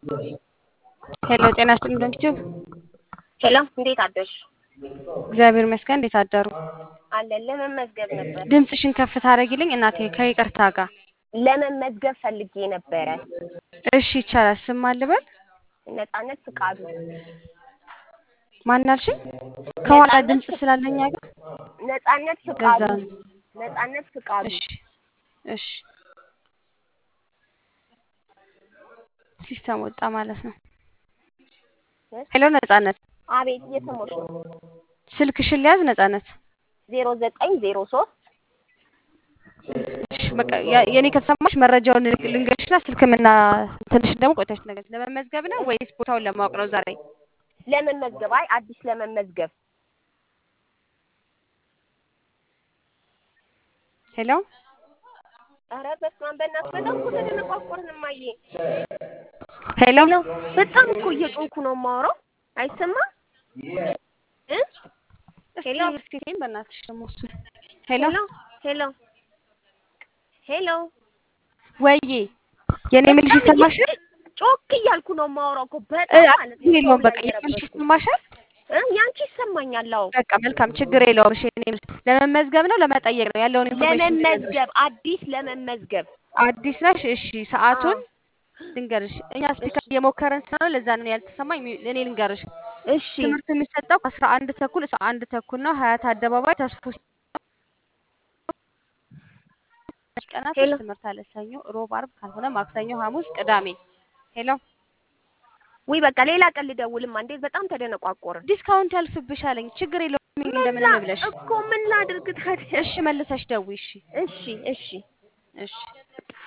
ሄሎ ጤና ይስጥልኝ ዶንኪቲዩብ ሄሎ እንዴት አደርሽ? እግዚአብሔር ይመስገን። እንዴት አደሩ? አለን ለመመዝገብ ነበር። ድምፅሽን ከፍ ታደርጊልኝ እናቴ ከይቅርታ ጋር። ለመመዝገብ ፈልጌ ነበረ። እሺ ይቻላል። ስም ማን ልበል? ነጻነት ፍቃዱ። ማን አልሽኝ? ከኋላ ነጻነት ድምፅ ፍቅ- ስላለኝ አገር ነጻነት ለዛ ፍቃዱ። ነው። ነጻነት ፍቃዱ። እሺ እሺ ሲስተም ወጣ ማለት ነው። እ? ሄሎ ነጻነት፣ አቤት እየሰማሁሽ ነው። ስልክሽን ሊያዝ ነጻነት። ዜሮ ዘጠኝ ዜሮ ሶስት እሺ በቃ ያ- የኔ ከተሰማሽ መረጃውን ልንግ- ልንገርሽና ስልክምና ትንሽ ደግሞ ቆይተሽ ነገር ለመመዝገብ ነው ወይስ ቦታውን ለማወቅ ነው ዛሬ? ለመመዝገብ አይ አዲስ ለመመዝገብ ሄሎ ኧረ በስመ አብ በእናትህ በጣም እኮ ተደነቋቆርን እማዬ። ሄሎ ሄሎ በጣም እኮ እየጮኩ ነው የማወራው አይሰማም እ እስኪ ሄሎ እስኪ ተይኝ በእናትሽ ደግሞ እሱ ሄሎ ሄሎ ሄሎ ሄሎ ወይዬ የኔ ምልሽ በጣም እየ- ይሰማሻል? ጮክ እያልኩ ነው የማወራው እኮ እ በጣም ማለት ነው። የለውም ሰው በቃ ላይ የኔ ምልሽ እየረበሽኩ ይሰማሻል? እ ያንቺ ይሰማኛል። አዎ በቃ መልካም ችግር የለውም። እሺ የኔ ምልሽ ለመመዝገብ ነው ለመጠየቅ ነው ያለውን ኢንፎርሜሽን ልነግርሽ። ለመመዝገብ አዲስ ለመመዝገብ አዲስ ነሽ? እሺ ሰዓቱን አዎ ልንገርሽ። እኛ እሺ ስፒከር እየሞከረን ስለሆነ ለዛ ነው ያልተሰማኝ። ሚ- እኔ ልንገርሽ። እሺ ትምህርት የሚሰጠው ከአስራ አንድ ተኩል እስከ አንድ ተኩል ነው። ሀያት አደባባይ ተስፎ ቀናቶች ሄሎ ትምህርት አለ። ሰኞ፣ ሮብ፣ አርብ ካልሆነ ማክሰኞ፣ ሐሙስ፣ ቅዳሜ። ሄሎ ውይ በቃ ሌላ ቀን ልደውልማ። እንዴት በጣም ተደነቋቆርን። ዲስካውንት ያልፍብሻለኝ። ችግር የለውም ምን እንደምንም ላ ብለሽ እኮ ምን ላድርግ ታዲያ? እሺ መልሰሽ ደውይ። እሺ እሺ እሺ እሺ